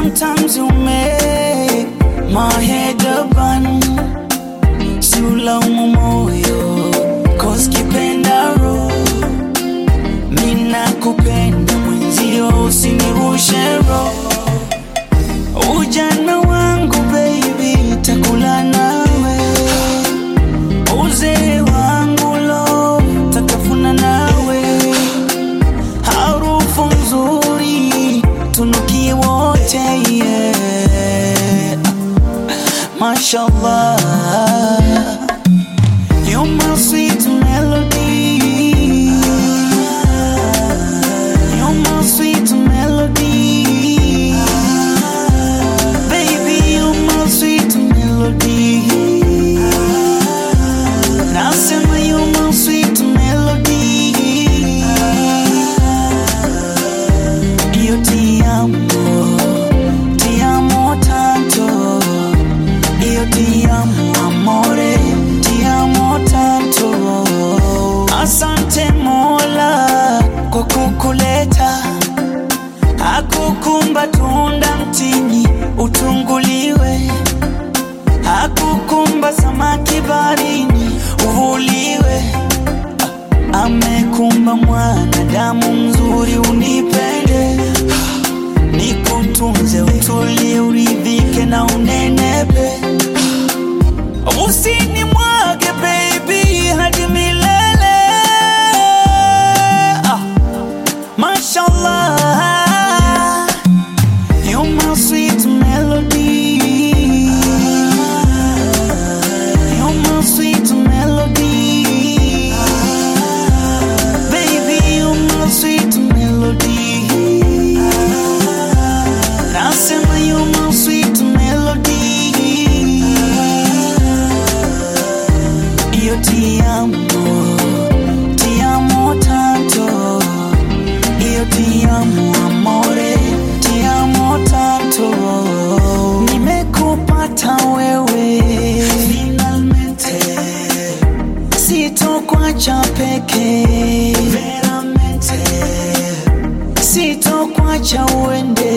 Sometimes you make my head a bun. Si ulaumu moyo, cause kipenda roho. Mina kupenda mwenzio, usinirushe roho. Ujana wangu baby, takula nawe. Uzee wangu lo, tatafuna nawe. Harufu nzuri, tunukie wote yeah. Mashallah, you're my sweet melody. You're my sweet melody. Baby, you're my sweet melody. Nasema you're my sweet melody. Io ti amo, ti amo tanto. Io ti amo, amore, ti amo tanto. Asante Mola kwa kukuleta, hakukumba tunda mtini utunguliwe, hakukumba samaki barini uvuliwe, amekumba mwanadamu mzuri unipende, nikutunze, utulie, uridhike na unenepe Usinimwage baby hadi milele ah, Mashallah You're my sweet melody You're my sweet melody Baby you're my sweet melody Nasema you're my sweet melody Io ti amo, ti amo tanto. Io ti amo amore, ti amo tanto. Nimekupata wewe finalmente, sitokuacha peke veramente, sitokuacha uende